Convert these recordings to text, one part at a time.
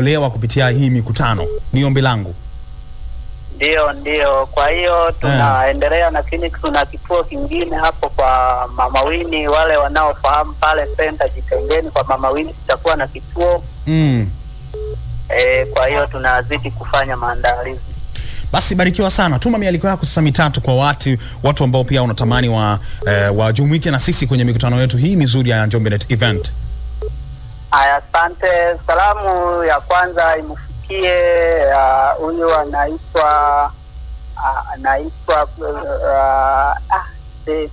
kuokolewa kupitia hii mikutano. Ni ombi langu. Ndio, ndio. Kwa hiyo tunaendelea, lakini tuna kituo kingine hapo kwa Mama Wini. Wale wanaofahamu pale senta Jitengeni kwa Mama Wini tutakuwa na kituo Mm. e, kwa hiyo tunazidi kufanya maandalizi. Basi barikiwa sana, tuma mialiko yako sasa mitatu kwa watu watu ambao pia unatamani wa eh, wajumuike na sisi kwenye mikutano yetu hii mizuri ya Njombe Net Event. Haya, asante. Salamu ya kwanza imfikie ah, huyu anaitwa ah, anaitwa ah, ah, eh,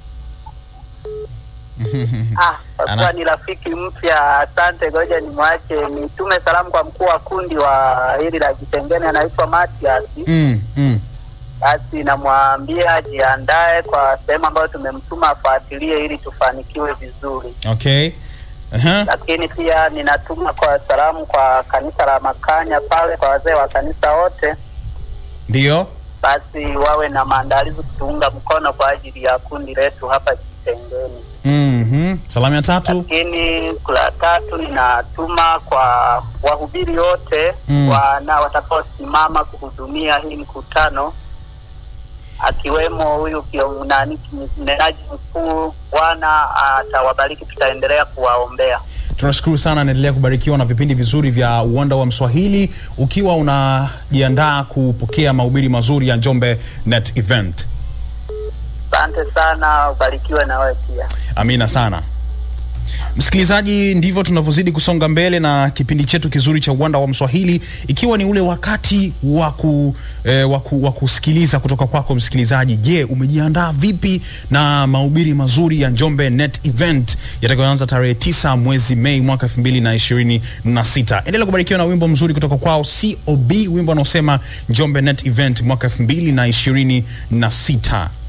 ah, kwa kuwa Ana- ni rafiki mpya. Asante, ngoja nimwache nitume salamu kwa mkuu wa kundi wa hili la Kitengene, anaitwa Matias. Mm, mm. Basi namwambia ajiandae kwa sehemu ambayo tumemtuma afuatilie ili tufanikiwe vizuri. Okay. Aha. lakini pia ninatuma kwa salamu kwa kanisa la Makanya pale kwa wazee wa kanisa wote, Ndio. basi wawe na maandalizi kutuunga mkono kwa ajili ya kundi letu hapa Kitengeni. Mhm. Salamu ya tatu. Lakini la tatu ninatuma kwa wahubiri wote Mm. wana watakaosimama kuhudumia hii mkutano akiwemo huyu kion- nani mnenaji mkuu. Bwana atawabariki, tutaendelea kuwaombea. Tunashukuru sana, naendelea kubarikiwa na vipindi vizuri vya uwanda wa Mswahili ukiwa unajiandaa kupokea mahubiri mazuri ya Njombe Net Event. Asante sana, ubarikiwe na wewe pia. Amina sana. Msikilizaji, ndivyo tunavyozidi kusonga mbele na kipindi chetu kizuri cha uwanda wa Mswahili, ikiwa ni ule wakati wa ku, eh, wa ku- wa kusikiliza kutoka kwako msikilizaji. Je, umejiandaa vipi na mahubiri mazuri ya Njombe Net Event yatakayoanza tarehe tisa mwezi Mei mwaka 2026? Endelea kubarikiwa na wimbo mzuri kutoka kwao COB, wimbo unaosema Njombe Net Event mwaka 2026.